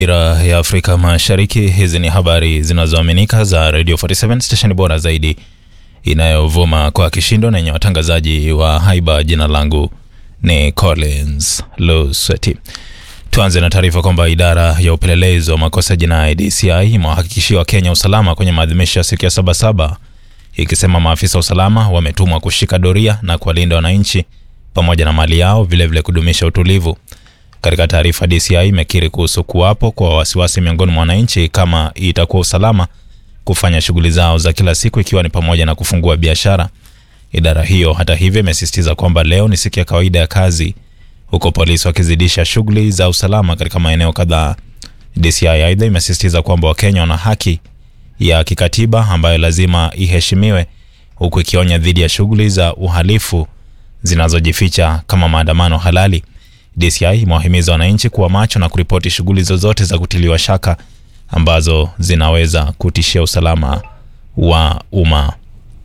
Ira ya Afrika Mashariki. Hizi ni habari zinazoaminika za Radio 47 station bora zaidi inayovuma kwa kishindo na yenye watangazaji wa haiba. Jina langu ni Collins Lusweti. Tuanze na taarifa kwamba idara ya upelelezi wa makosa jinai DCI imewahakikishia Wakenya usalama kwenye maadhimisho ya siku ya Sabasaba, ikisema maafisa wa usalama wametumwa kushika doria na kuwalinda wananchi pamoja na mali yao, vilevile vile kudumisha utulivu. Katika taarifa, DCI imekiri kuhusu kuwapo kwa wasiwasi miongoni mwa wananchi kama itakuwa usalama kufanya shughuli zao za kila siku, ikiwa ni pamoja na kufungua biashara. Idara hiyo hata hivyo imesisitiza kwamba leo ni siku ya kawaida ya kazi, huko polisi wakizidisha shughuli za usalama katika maeneo kadhaa. DCI aidha imesisitiza kwamba Wakenya wana haki ya kikatiba ambayo lazima iheshimiwe, huku ikionya dhidi ya shughuli za uhalifu zinazojificha kama maandamano halali. DCI imewahimiza wananchi kuwa macho na kuripoti shughuli zozote za kutiliwa shaka ambazo zinaweza kutishia usalama wa umma.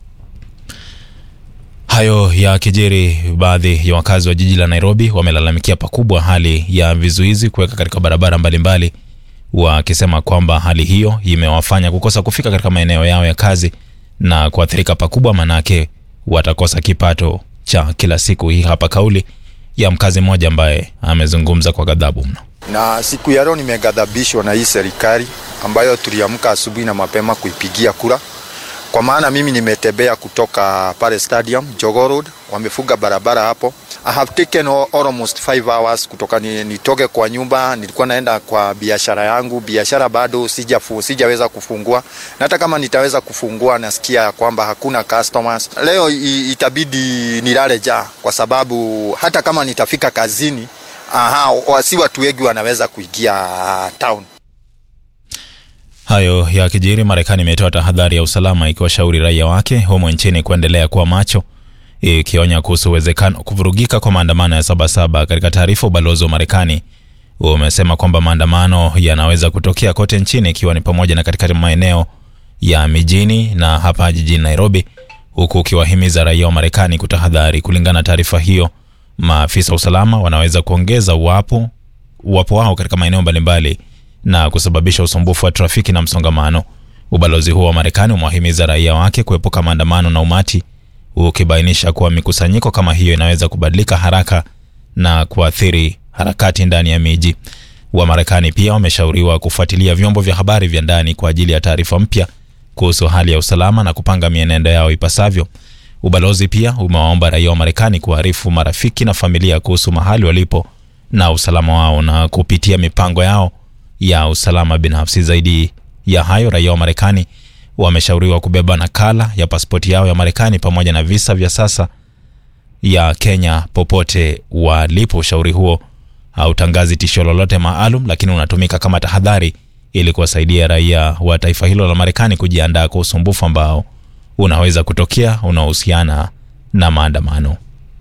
Hayo ya kijiri, baadhi ya wakazi wa jiji la Nairobi wamelalamikia pakubwa hali ya vizuizi kuweka katika barabara mbalimbali, wakisema kwamba hali hiyo imewafanya kukosa kufika katika maeneo yao ya kazi na kuathirika pakubwa, manake watakosa kipato cha kila siku. Hii hapa kauli ya mkazi mmoja ambaye amezungumza kwa ghadhabu mno. Na siku ya leo nimeghadhabishwa na hii serikali ambayo tuliamka asubuhi na mapema kuipigia kura, kwa maana mimi nimetembea kutoka pale stadium Jogoo Road, wamefunga barabara hapo. I have taken almost 5 hours kutoka ni, nitoke kwa nyumba, nilikuwa naenda kwa biashara yangu. Biashara bado sijafu, sijaweza kufungua, na hata kama nitaweza kufungua, nasikia kwamba hakuna customers. Leo itabidi nilale jaa, kwa sababu hata kama nitafika kazini, aha, si watu wengi wanaweza kuingia town. Hayo ya kijiri, Marekani imetoa tahadhari ya usalama ikiwashauri raia wake humo nchini kuendelea kuwa macho ikionya kuhusu uwezekano kuvurugika kwa maandamano ya Sabasaba. Katika taarifa, ubalozi wa Marekani umesema kwamba maandamano yanaweza kutokea kote nchini ikiwa ni pamoja na katika maeneo ya mijini na hapa jijini Nairobi, huku ukiwahimiza raia wa Marekani kutahadhari. Kulingana na taarifa hiyo, maafisa wa usalama wanaweza kuongeza uwapo uwapo wao katika maeneo mbalimbali na kusababisha usumbufu wa trafiki na msongamano. Ubalozi huo wa Marekani umewahimiza raia wake kuepuka maandamano na umati ukibainisha kuwa mikusanyiko kama hiyo inaweza kubadilika haraka na kuathiri harakati ndani ya miji. Wamarekani pia wameshauriwa kufuatilia vyombo vya habari vya ndani kwa ajili ya taarifa mpya kuhusu hali ya usalama na kupanga mienendo yao ipasavyo. Ubalozi pia umewaomba raia wa Marekani kuarifu marafiki na familia kuhusu mahali walipo na usalama wao na kupitia mipango yao ya usalama binafsi. Zaidi ya hayo, raia wa Marekani wameshauriwa kubeba nakala ya pasipoti yao ya Marekani pamoja na visa vya sasa ya Kenya popote walipo. Ushauri huo hautangazi tishio lolote maalum, lakini unatumika kama tahadhari ili kuwasaidia raia wa taifa hilo la Marekani kujiandaa kwa usumbufu ambao unaweza kutokea unaohusiana na maandamano.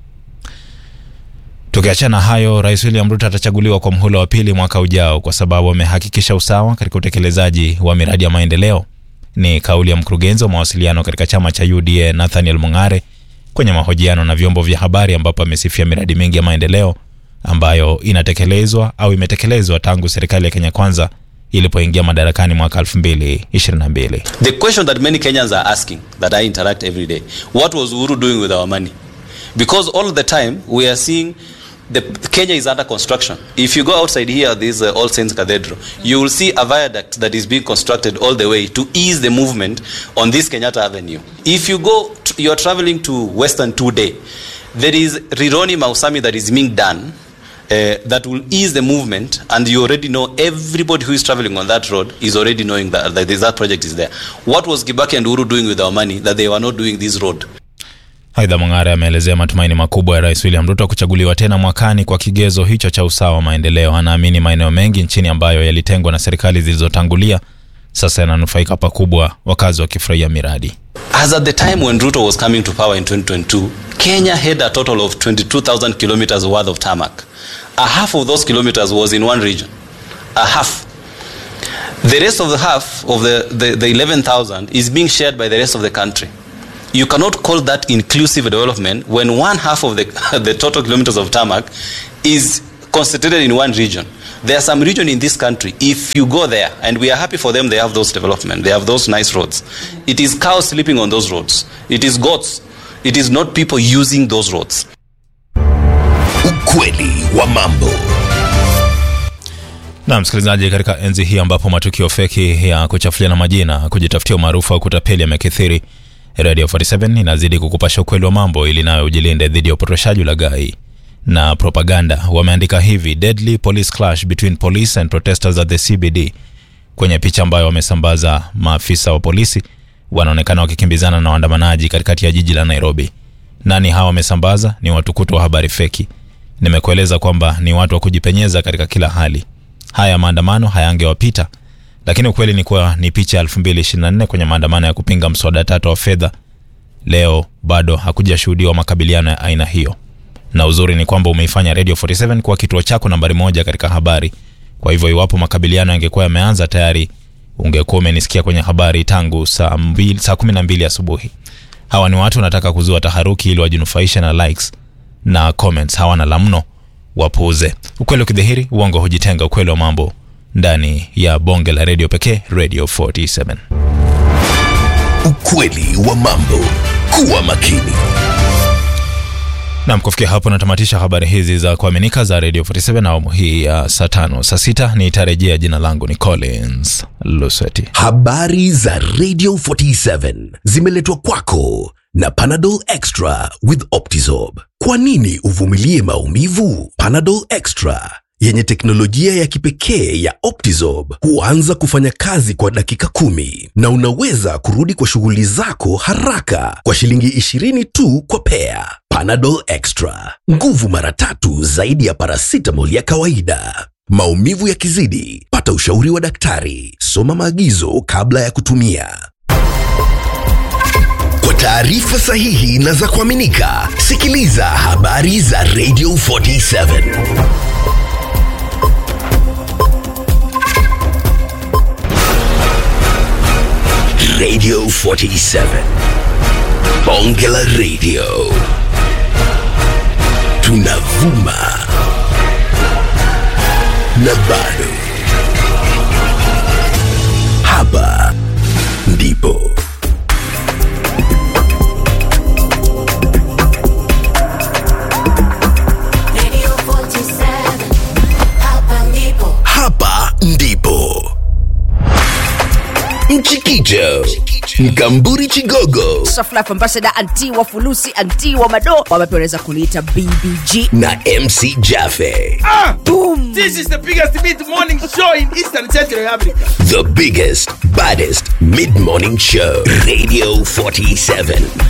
Tukiachana hayo, Rais William Ruto atachaguliwa kwa mhula wa pili mwaka ujao kwa sababu amehakikisha usawa katika utekelezaji wa miradi ya maendeleo. Ni kauli ya mkurugenzi wa mawasiliano katika chama cha UDA Nathaniel Mung'are kwenye mahojiano na vyombo vya habari, ambapo amesifia miradi mingi ya maendeleo ambayo inatekelezwa au imetekelezwa tangu serikali ya Kenya Kwanza ilipoingia madarakani mwaka 2022. The question that many Kenyans are asking that I interact every day, what was Uhuru doing with our money? Because all the time we are seeing the Kenya is under construction. If you go outside here, this uh, All Saints Cathedral, you will see a viaduct that is being constructed all the way to ease the movement on this Kenyatta Avenue. If you go, to, you are traveling to Western today, there is Rironi Mausami that is being done. Uh, that will ease the movement and you already know everybody who is traveling on that road is already knowing that, that that project is there. What was Kibaki and Uhuru doing with our money that they were not doing this road? Aidha, Mung'are ameelezea matumaini makubwa ya Rais William Ruto kuchaguliwa tena mwakani kwa kigezo hicho cha usawa wa maendeleo. Anaamini maeneo mengi nchini ambayo yalitengwa na serikali zilizotangulia sasa yananufaika pakubwa, wakazi wakifurahia miradi. As at the time when Ruto was coming to power in 2022, Kenya had a total of 22,000 kilometers worth of tarmac. A half of those kilometers was in one region. A half. The rest of the half of the, the, the 11,000 is being shared by the rest of the country. You cannot call that inclusive development when one half of the, the total kilometers of tarmac is concentrated in one region. There are some region in this country, if you go there, and we are happy for them, they have those development, they have those nice roads. It is cows sleeping on those roads. It is goats. It is not people using those roads. Ukweli wa mambo. Na msikilizaji, katika enzi hii ambapo matukio feki ya kuchafuliana majina, kujitafutia umaarufu au kutapeli yamekithiri, Radio 47 inazidi kukupasha ukweli wa mambo ili nayo ujilinde dhidi ya upotoshaji, ulaghai na propaganda. Wameandika hivi: deadly police clash between police and protesters at the CBD. Kwenye picha ambayo wamesambaza, maafisa wa polisi wanaonekana wakikimbizana na waandamanaji katikati ya jiji la Nairobi. Nani hawa wamesambaza? Ni watukutu wa habari feki. Nimekueleza kwamba ni watu wa kujipenyeza katika kila hali. Haya maandamano hayangewapita, lakini ukweli ni kuwa ni picha ya 2024 kwenye maandamano ya kupinga mswada tata wa fedha. Leo bado hakujashuhudiwa makabiliano ya aina hiyo, na uzuri ni kwamba umeifanya Radio 47 kuwa kituo chako nambari moja katika habari. Kwa hivyo iwapo makabiliano yangekuwa yameanza tayari, ungekuwa umenisikia kwenye habari tangu saa mbili, saa 12 asubuhi. Hawa ni watu wanataka kuzua taharuki ili wajinufaishe na likes na comments. Hawana la mno, wapuuze. Ukweli ukidhihiri, uongo hujitenga. Ukweli wa mambo ndani ya bonge la redio pekee, Radio 47. Ukweli wa mambo. Kuwa makini. Nam, kufikia hapo natamatisha habari hizi za kuaminika za Radio 47 awamu hii ya saa tano. Saa sita nitarejea. Jina langu ni Collins Lusweti. Habari za Radio 47 zimeletwa kwako na Panadol Extra with Optizorb. Kwa nini uvumilie maumivu? Panadol Extra yenye teknolojia ya kipekee ya Optizorb huanza kufanya kazi kwa dakika kumi na unaweza kurudi kwa shughuli zako haraka kwa shilingi 20 tu kwa pea. Panadol Extra, nguvu mara tatu zaidi ya paracetamol ya kawaida. Maumivu yakizidi, pata ushauri wa daktari. Soma maagizo kabla ya kutumia. Kwa taarifa sahihi na za kuaminika, sikiliza habari za Radio 47. Radio 47. Bonge la Radio. Tunavuma na bado. Hapa ndipo Radio 47, hapa ndipo. hapa ndipo Mchikicho, Mkamburi Chigogo Saflife Ambassador anti wa fulusi anti wa mado wama pia unaweza kuniita bbg na MC Jaffe. Boom. This is the biggest mid morning show in Eastern Central Africa. The biggest, baddest mid-morning show. Radio 47.